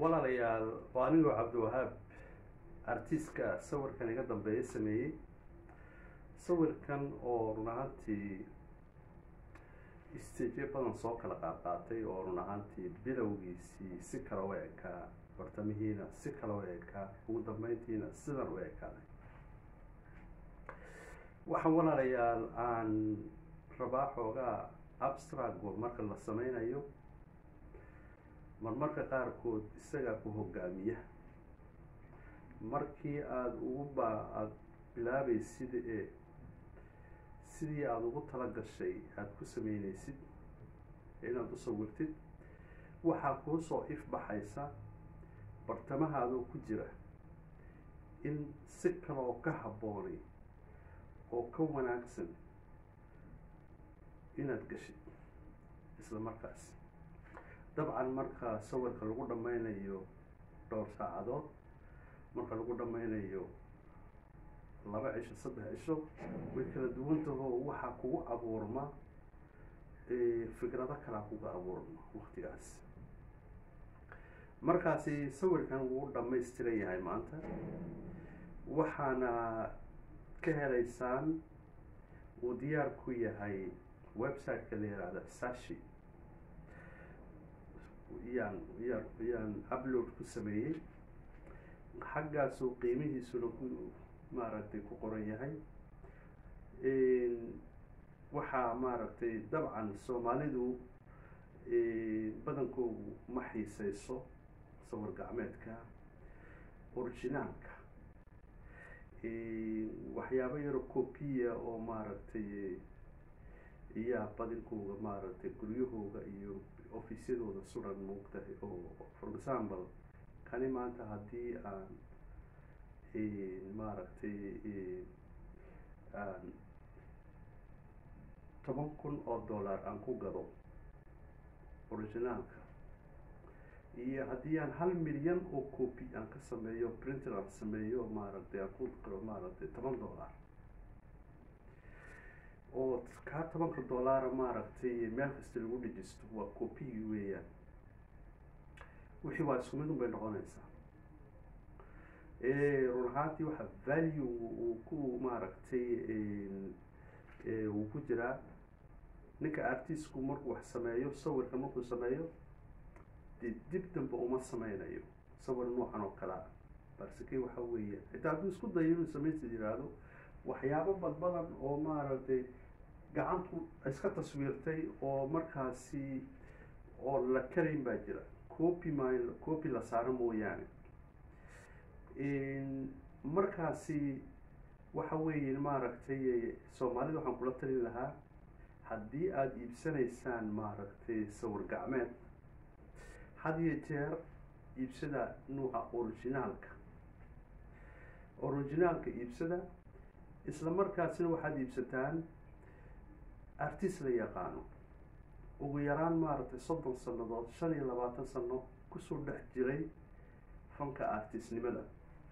walaalayaal waa anigoo cabdiwahaab artiska sawirkan iga dambeeya sameeyey sawirkan oo run ahaantii staje badan soo kala qaadqaatay oo run ahaantii bilowgiisii si kale u ekaa bartamihiina si kale u ekaa ugu dambeyntiina sidan u ekaaday waxaan walaalayaal aan rabaa xoogaa abstrago marka la sameynayo marmarka qaarkood isagaa ku hogaamiya markii aada ugu ba aada bilaabaysid ee sidii aada ugu tala gashay aada ku sameyneysid inaad u sawirtid waxaa kuu soo ifbaxaysa bartamahaadoo ku jira in si kaloo ka habboonay oo ka wanaagsan inaad gashid isla markaas dabcan marka sawirka lagu dhammaynayo dhowr saacadood marka lagu dhammaynayo laba cisho saddex cisho way kala duwan taho waxaa kugu abuurma fikrado kalaa kuga abuurma waktigaas markaasi sawirkan wuu dhammaystiran yahay maanta waxaana ka helaysaan uu diyaar ku yahay website-ka la yihahda sashi yaan yaan yaan upload ku sameeyey xaggaasuu qiimihiisuna ku maaragtay ku qoran yahay waxaa maaragtay dabcan soomaalidu badankoodu ma xiiseyso sawir gacmeedka originaalka waxyaabo yaro copiya oo maaragtay iyaa badinkooga maaragtay guryahooga iyo offisyadooda suran moogtahay oo for example kani maanta haddii aan maaragtay aan toban kun oo dollar aan ku gado originaalka iyo haddii aan hal milyan oo copy aan ka sameeyo printer aan sameeyo maaragtay aan ku qiro maaragtay toban dollar oo kaa tobanka dollara maaragtay meel kasta lagu dhejisto waa copygi weeyaan wixii waa isku mid un bay noqonaysaa run ahaantii waxa value uu ku maaragtay uu ku jiraa ninka artistku markuu wax sameeyo sawirka markuu sameeyo dee dib damba uma sameynayo sawir noocan oo kalea barseke waxa weeya xitaa hadduu isku dayo inuu sameynta yiraahdo waxyaabo badbadan oo maaragtay gacantu iska taswiirtay oo markaasi oo la karayn baa jira copy ma copy la saaro mooyaane markaasi waxa weeye maaragtay soomaalida waxaan kula talin lahaa haddii aada iibsanaysaan maaragtay sawir gacmeed had iyo jeer iibsada nuuca originaalka originaalka iibsada isla markaasina waxaad iibsataan artist la yaqaano ugu yaraan maaragtay soddon sannadood shan iyo labaatan sano kusoo dhex jiray fanka artistnimada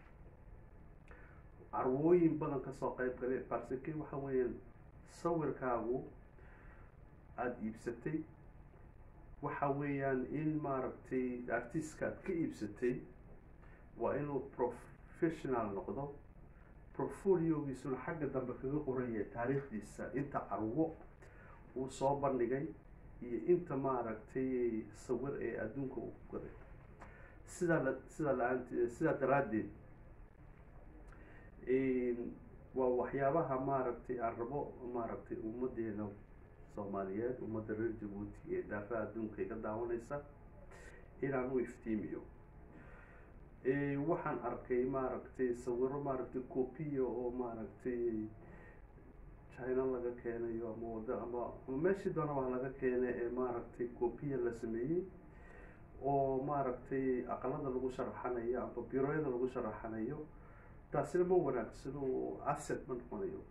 carwooyin badan kasoo qeyb galay barseke waxa weeyaan sawirkaagu aada iibsatay waxa weeyaan in maaragtay artistka aad ka iibsatay waa inuu professional noqdo portfoliogiisuna xagga dambe kaga qoran yahay taariikhdiisa inta carwo uu soo bandhigay iyo inta maaragtay sawir ee adduunka uu ku gaday sidaa la sidaa la-aant sidaa daraaddeed waa waxyaabaha maaragtay aan rabo maaragtay ummadeena soomaaliyeed ummadda reer jabuuti ee daafaha adduunka iga daawanaysa inaan u iftiimiyo waxaan arkay maaragtay sawiro maaragtay copiya oo maaragtay china laga keenayo ama wada ama meeshii doonaba laga keenay ee maaragtay copiya la sameeyey oo maaragtay aqalada lagu sharaxanayo ama biroyada lagu sharaxanayo taasina ma wanaagsano oo asset ma noqonayo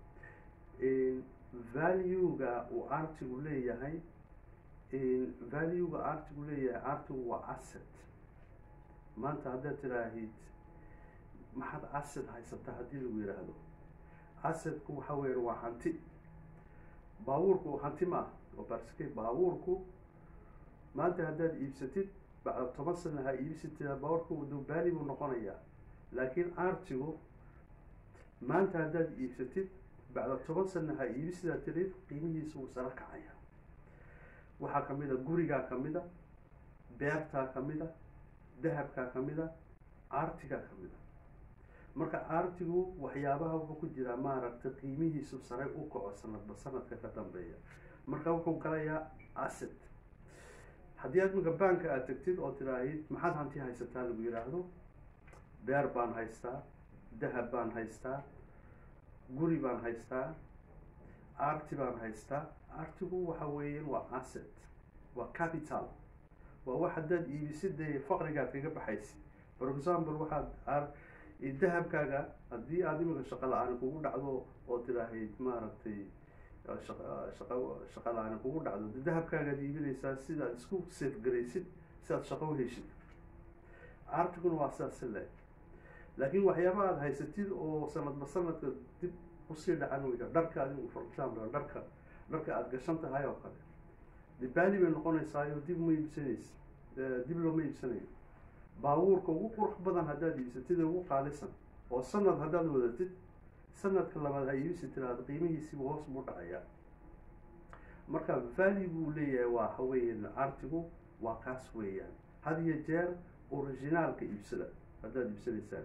value-ga uu artigu leeyahay value-ga artigu leeyahay artigu waa asset maanta haddaad tiraahid maxaad asset haysataa haddii lagu yidhaahdo assetku waxa weya waa hanti baabuurku hanti maaha oo barske baabuurku maanta haddaad iibsatid bacda toban sana ha iibsatida bawarka dubaali buu noqonayaa laakiin artigu maanta haddaad iibsatid bacda toban sana ha iibsidaa tirid qiimihiisa wuu sara kacaya waxaa kamid a gurigaa kamid a beertaa kamid a dahabkaa kamid a artigaa kamid a marka artigu waxyaabaha wuxuu ku jiraa maaragtay qiimihiisu sare u kaco sanadba sanadka ka dambeeya marka wuxuu galayaa asset haddii aad minka banka aad tagtid oo tiraahid maxaad hanti haysataa lagu yidhaahdo beer baan haystaa dahab baan haystaa guri baan haystaa arti baan haystaa artigu waxa weeyaan waa asset waa capital waa wax haddaad iibisidee faqrigaad kaga baxaysid for example waxaad dahabkaaga haddii aada iminka shaqa la-aan kugu dhacdo oo tiraahid maaragtay shaqa shaqa la-aan kugu dhacdo de dahabkaagaad iibinaysaa sidaad isku safgaraysid sidaad shaqo u heshid artiguna waa sidaas le laakiin waxyaaba aada haysatid oo sanadba sanadka dib usii dhacan weyda dharka adigu for example dharka dharka aada gashan tahay oo kale de baali bay noqonaysaayo dib ma iibsanaysa dib looma iibsanayo baabuurka ugu qurux badan haddaad iibsatid ee ugu qaalisan oo sanad haddaad wadatid sanadka labaad ha iibsi tiraada qiimihiisiiba hoos buu dhacayaa marka vali buu leeyahay waa haweeyaan artigu waa kaas weeyaan had iyo jeer originaalka iibsada haddaad iibsanaysaan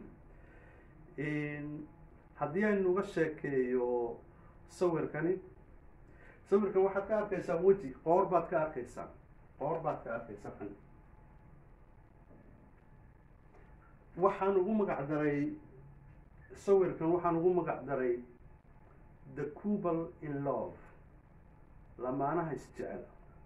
haddii aynu uga sheekeeyo sawirkani sawirkan waxaad ka arkaysaan weji qoor baad ka arkaysaan qoor baad ka arkaysaan waxaan ugu magac daray sawirkan waxaan ugu magac daray the cubal in love lamaanaha isjecel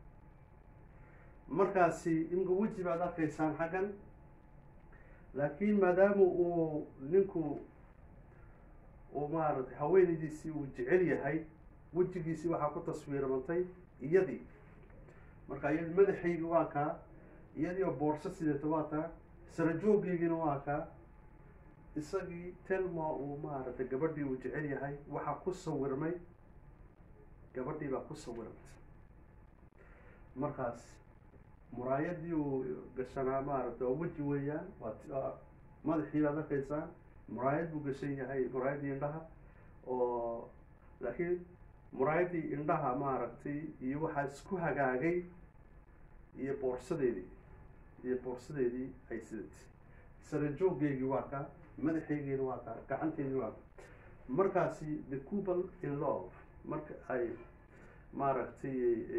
markaasi imka weji baad arkaysaan xaggan laakiin maadaama uu ninku uu maaragtay haweenaydiisii uu jecel yahay wejigiisii waxaa ku taswiirmantay iyadii marka iyadi madaxaygi waa kaa iyadii oo boorso sideeta waa taa sarajoogeygiina waa kaa isagii telma uu maaragtay gabadhii uu jecel yahay waxaa ku sawirmay gabadhii baa ku sawirmay markaas muraayadii uu gashanaa maaragtay waa weji weeyaan waa madaxii baad arkaysaan muraayad buu gashan yahay muraayaddii indhaha oo laakiin muraayaddii indhaha maaragtay iyo waxaa isku hagaagay iyo boorsadeedii iyo boorsadeedii ay sidatay sarajooggeygii waa kaa madaxaygiina waa kaa gacanteydii waa kaa markaasi the cubal in love marka ay maaragtay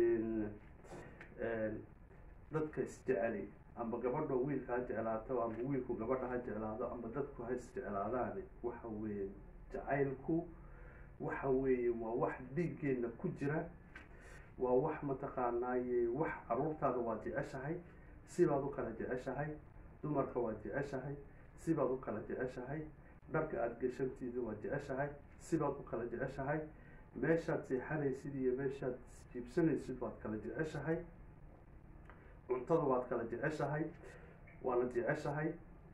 dadka isjeceli amba gabadho wiilka ha jeclaato amba wiilku gabadha ha jeclaado amba dadku ha isjeclaadaan waxa weeye jacaylku waxa weeye waa wax dhiiggeena ku jira waa wax mataqaanaaye wax caruurtaada waa jeceshahay sibaad u kala jeceshahay dumarka waa jeceshahay sibaad u kala jeceshahay dharka aada gashantiida waa jeceshahay sibaad u kala jeceshahay meeshaad seexanaysid iyo meeshaad jiibsanaysid waad kala jeceshahay cuntada waad kala jeceshahay waana jeceshahay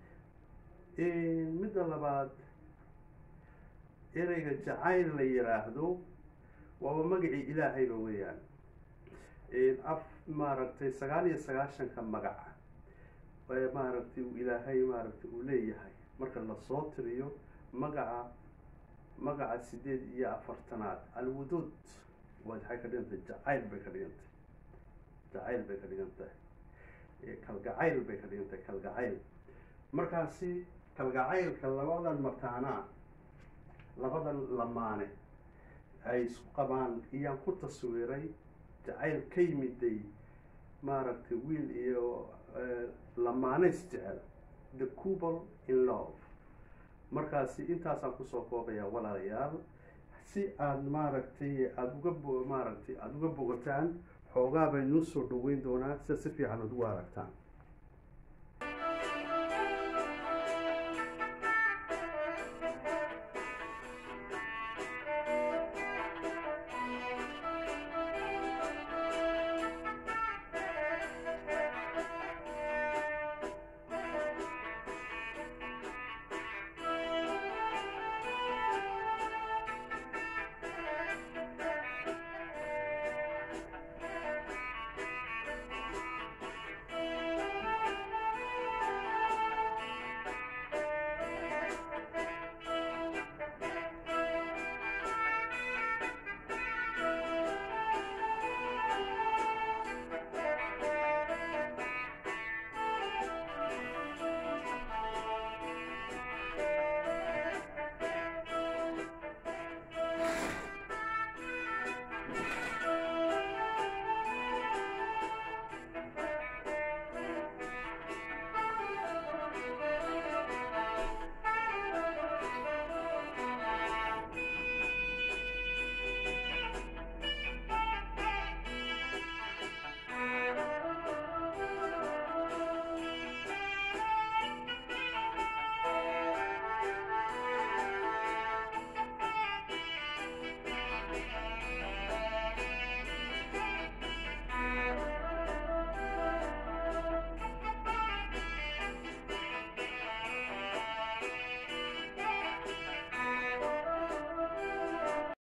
midda labaad ereyga jacayl la yiraahdo waaba magacii ilaahayba weeyaan af maaragtay sagaal iyo sagaashanka magac maaragtay uu ilaahay maaragtay uu leeyahay marka lasoo tiriyo magaca magaca sideed iyo afartanaad alwuduud waxay ka dhigan tahay jacayl bay ka dhigan tahay jacayl bay ka dhigan tahay kalgacayl bay ka dhigan tahay kalgacayl markaasi kalgacaylka labadan mataanaa labadan lamaane ay isku qabaan iyaan ku taswiray jacayl ka yimiday maaragtay wiil iyo lamaaneys jecel the cubal in love markaasi intaasaan kusoo koobayaa walaalayaal si aada maaragtay aada uga bo maaragtay aada uga bogataan xoogaa baynuu soo dhaweyn doonaa sida si fiican ad ugu aragtaan